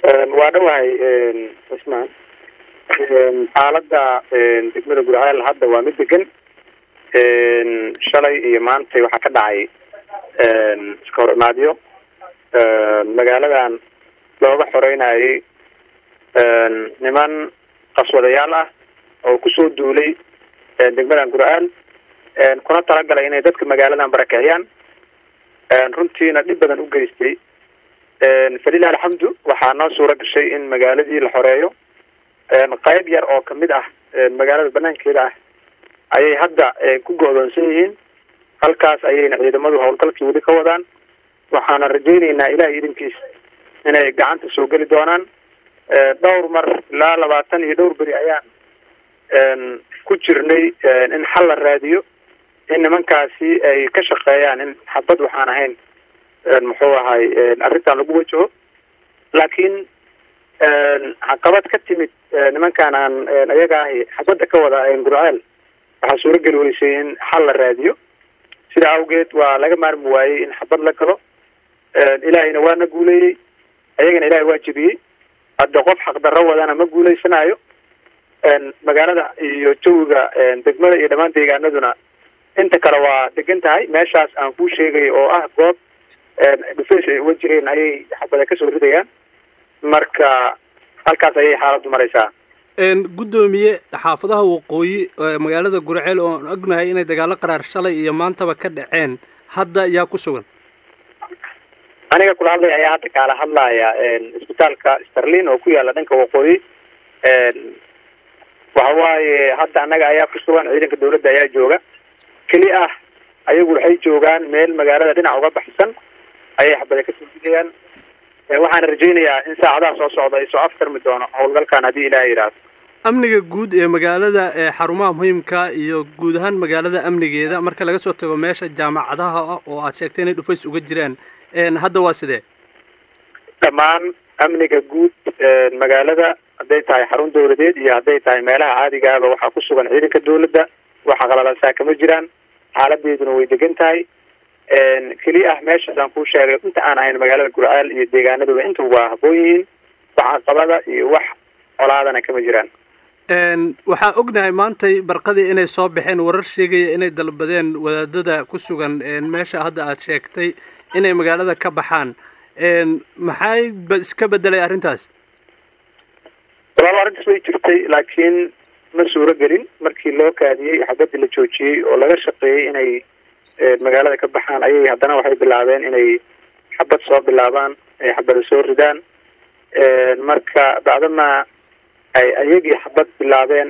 waa dhawahay cismaan xaaladda degmada gurceel hadda waa mid degan shalay iyo maantay waxaa ka dhacay iska hor imaadyo magaaladan looga xoreynayay niman qaswadayaal ah oo kusoo duulay degmadan gurceel kuna talagalay inay dadka magaaladan barakiciyaan runtiina dhib badan u geystay falilah alxamdu waxaa noo suura gashay in magaaladii la xoreeyo qayb yar oo kamid ah magaalada banaankeeda ah ayay hadda ku go-doonsan yihiin halkaas ayayna ciidamadu howlgalkii weli ka wadaan waxaana rajayneynaa ilahay idinkiis inay gacanta soo geli doonaan dhowr mar ilaa labaatan iyo dhowr beri ayaan ku jirnay in xal la raadiyo in nimankaasi ay ka shaqeeyaan in xabad waxaan ahayn muxuu ahay arrintan lagu wajaho laakiin caqabad ka timid nimankaan aan ayaga ahi xabadda ka wada gurceel waxaa suurageli weysay in xal la raadiyo sida awgeed waa laga maarmi waayey in xabad la galo ilaahayna waa na guuleeyey ayagana ilahay waa jebiyey hadda qof xaqdarro wadana ma guuleysanayo magaalada iyo jawiga degmada iyo dhammaan deegaanaduna inta kale waa degan tahay meeshaas aan kuu sheegay oo ah goob dhufays ay uga jireen ayay xabada kasoo ridayaan marka halkaas ayay xaaladdu maraysaa guddoomiye xaafadaha waqooyi magaalada gurceel oo aan ognahay inay dagaalo qaraar shalay iyo maantaba ka dhaceen hadda yaa ku sugan aniga kula hadlaya ayaa hadda kaala hadlaya isbitaalka starlin oo ku yaala dhanka waqooyi waxa waaye hadda annaga ayaa ku sugan ciidanka dawladda ayaa jooga keli ah ayagu waxay joogaan meel magaalada dhinac uga baxsan ayay xabada kasoo ridayaan waxaana rajaynayaa in saacadaha soo socda ay soo aftarmi doono howlgalkan haddii ilaah yidhaahdo amniga guud ee magaalada ee xarumaha muhiimka iyo guud ahaan magaalada amnigeeda marka laga soo tago meesha jaamacadaha ah oo aad sheegtay inay dhufays uga jiraan hadda waa sidee dhammaan amniga guud magaalada hadday tahay xarun dawladeed iyo hadday tahay meelaha caadigaaba waxaa ku sugan ciidanka dawladda waxa qalalasaa kama jiraan xaaladeeduna way degan tahay keli ah meeshaas aan kuu sheegay inta aan ahayn magaalada gurceel iyo deegaanaduba inta waa haboon yihiin wax caqabada iyo wax colaadana kama jiraan waxaa ognahay maantay barqadii inay soo baxeen warar sheegaya inay dalbadeen wadaadada ku sugan meesha hadda aad sheegtay inay magaalada ka baxaan maxay ba iska bedelay arrintaas walaalo arrintaas way jirtay laakiin ma suuro gelin markii loo kaadiyey xabadii la joojiyey oo laga shaqeeyey inay magaalada ka baxaan ayay haddana waxay bilaabeen inay xabad soo bilaabaan ay xabada soo ridaan marka bacdama ay ayagii xabad bilaabeen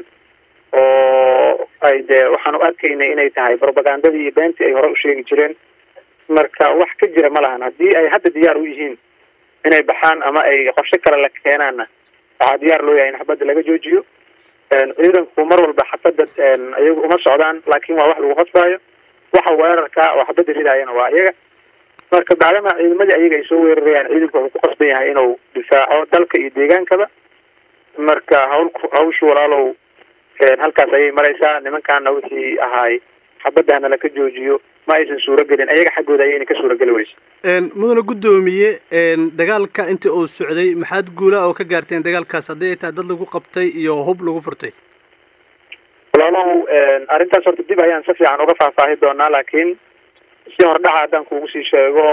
oo ay dee waxaan u arkaynay inay tahay propagandadii iyo beentii ay hore u sheegi jireen marka wax ka jira ma lahan haddii ay hadda diyaar u yihiin inay baxaan ama ay qorshe kale la keenaanna waxaa diyaar loo yahay in xabadda laga joojiyo ciidanku mar walba xabadda iyagu uma socdaan laakin waa wax lagu qasbaayo waxa weerarka oo xabadda ridaayana waa iyaga marka bacdama ciidamadii ayaga ay soo weerarayaan ciidanku wuxuu ku qasban yahay inuu difaaco dalka iyo deegaankaba marka hawlku hawshu walaalow halkaas ayay maraysaa nimankaana wixii ahaay xabadana laka joojiyo ma aysan suuro gelin ayaga xaggooda ayayna ka suura geli weysa mudane guddoomiye dagaalka intii uu socday maxaad guula oo ka gaarteen dagaalkaas haddii ay tahay dad lagu qabtay iyo hub lagu furtay walaalow arrintaas horta dib ayaan si fiican uga faahfaahi doonaa laakiin si hordhaca haddaan kuugu sii sheego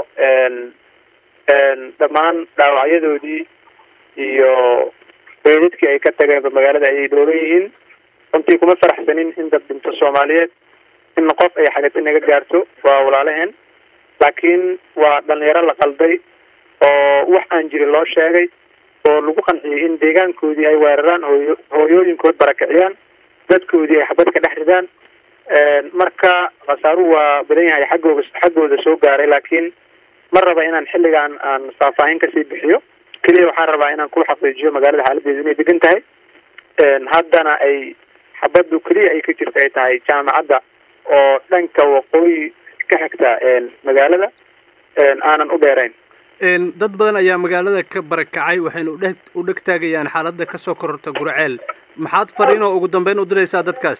dhammaan dhaawacyadoodii iyo beedadkii ay ka tageenba magaalada ayay dhooban yihiin runtii kuma faraxsanin in dad dhinto soomaaliyeed in qof ay xagati naga gaarto waa walaalaheen laakiin waa dhalinyaro la qalday oo wax aan jirin loo sheegay oo lagu qanciyey in deegaankoodii ay weeraraan hooyo hooyooyinkood barakiciyaan dadkoodii ay xabad ka dhex ridaan marka khasaaruhu waa badan yahay xaggooda xaggooda soo gaaray laakiin ma raba inaan xilligaan aan faahfaahin kasii bixiyo keliya waxaan rabaa inaan ku xaqiijiyo magaalada xaaladeedu inay degan tahay haddana ay xabaddu keliya ay ka jirta ay tahay jaamacadda oo dhanka waqooyi ka xigta magaalada aanan u dheerayn dad badan ayaa magaalada ka barakacay waxayna udhe u dheg taagayaan xaaladda kasoo kororta gurceel maxaad fariin oo ugu dambeyn u diraysaa dadkaas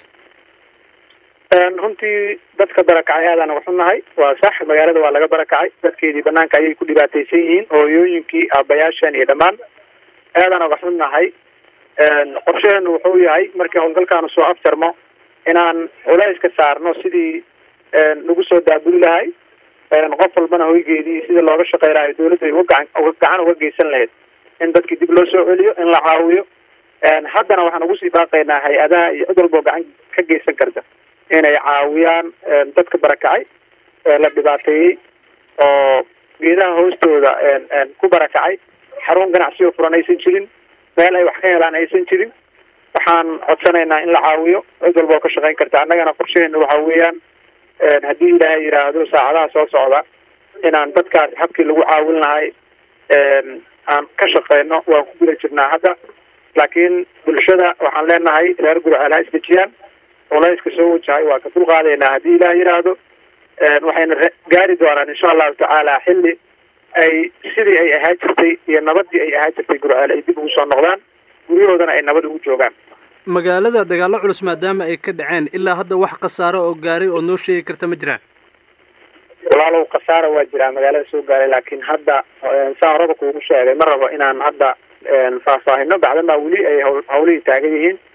runtii dadka barakacay aadaan waxu nahay waa sax magaalada waa laga barakacay dadkeedii banaanka ayay ku dhibaataysan yihiin hooyooyinkii aabayaashan iyo dhammaan aadaan oga xunnahay qorshaheenu wuxuu yahay markii howlgalkaanu soo afjarmo inaan culays ka saarno sidii lagu soo daabuli lahay qof walbana hoygeedii sidii looga shaqey lahay dawladda ay uga gacan uga gacan uga geysan lahayd in dadkii dib loo soo celiyo in la caawiyo haddana waxaan ugu sii baaqaynaa hay-adaha iyo cid walba oo gacan ka geysan karta inay caawiyaan dadka barakacay la dhibaateeyey oo geedaha hoostooda ku barakacay xarun ganacsi oo furan aysan jirin meel ay wax ka helaan aysan jirin waxaan codsanaynaa in la caawiyo cid walba oo ka shaqeyn karta annagana qorshaheena waxa weeyaan haddii ilaahay yidhaahdo saacadaha soo socda inaan dadkaas habkii lagu caawin lahay aan ka shaqeyno waan ku guda jirnaa hadda laakiin bulshada waxaan leenahay reer gurceel ha isdejiyaan culayska soo wajahay waa ka dulqaadaynaa haddii ilaah yidhaahdo waxayna gaari doonaan insha allahu tacaala xilli ay sidii ay ahaa jirtay iyo nabadii ay ahaa jirtay gurceel ay dib ugu soo noqdaan guryahoodana ay nabad ugu joogaan magaalada dagaallo culus maadaama ay ka dhaceen ilaa hadda wax khasaaro oo gaaray oo noo sheegi karta ma jiraan walaalow khasaara waa jiraa magaalada soo gaaray laakiin hadda saa horaba kuugu sheegay ma rabo inaan hadda faahfaahino bacdamaa weli ay hawl hawlihii taagan yihiin